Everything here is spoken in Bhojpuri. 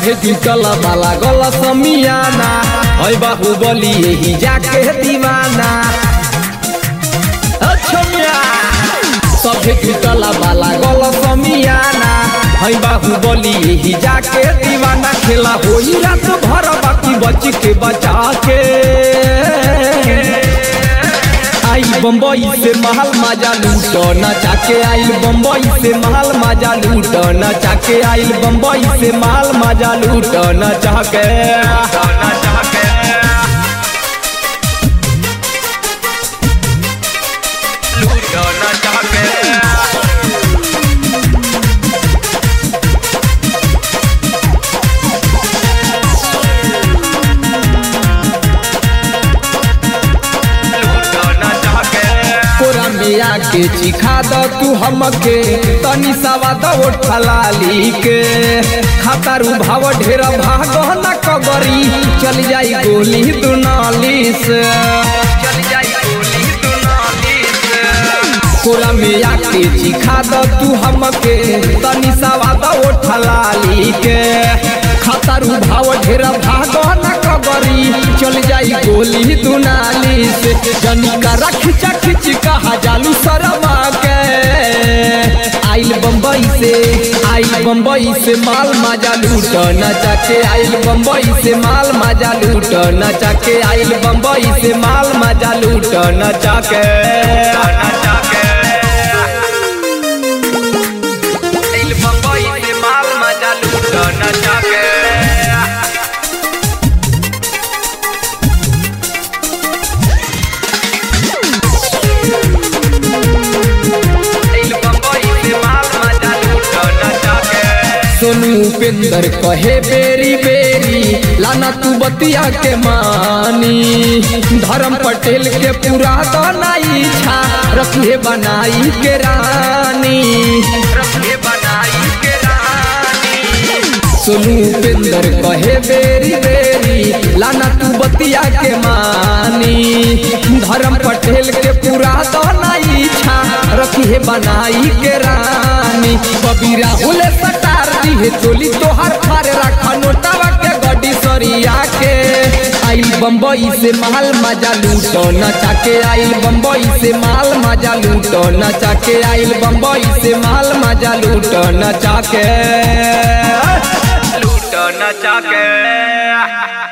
सभे जुटल बाला गल समियाना है बाहुबली यही जाके दीवाना अछमिया सभे जुटल बाला गल समियाना है बाहुबली यही जाके दीवाना खेला होई रात भर बाकी बच के बचा के आई बम्बई से महल माजा लूट नचा के आइल बम्बई से महल माजा लूट नचा के आइल बम्बई से महल माजा लूट नचा के नचा के लूट नचा के कोरा में आके चिखा द तू हमके तनी सवा द उठलाली के खातारू भाव ढेर भाग न कगरी चल जाई गोली दुनाली से चल जाई गोली दुनाली से कोरा में आके चिखा द तू हमके तनी सवा द उठलाली के खातारू भाव ढेर भाग न कगरी चल जाई गोली दुनाली से जनिका रख खिच कहा जालू शर्मा के आइल बम्बई से आइल बम्बई से माल माजा लूट नचा के आइल बम्बई से माल माजा लूट नचा के आइल बम्बई से माल माजा लूट नचा के नचा के आइल बम्बई से माल माजा लूट नचा के सोनू उपेंद्र कहे बेरी बेरी लाना तू बतिया के मानी धर्म पटेल के पूरा दनाई छा रखले बनाई के रानी रखले बनाई के रानी सोनू उपेंद्र कहे बेरी बेरी लाना तू बतिया के मानी धर्म पटेल के पूरा दनाई छा रखिए बनाई के रानी कबी राहुल सटार दी चोली तोहर फार रखा नोटावा के गड्डी सरिया के आइल बम्बई से माल मजा लूटो नचा के आइल बम्बई से माल मजा लूटो नचा के आइल बम्बई से माल मजा लूटो नचा के लूटो नचा के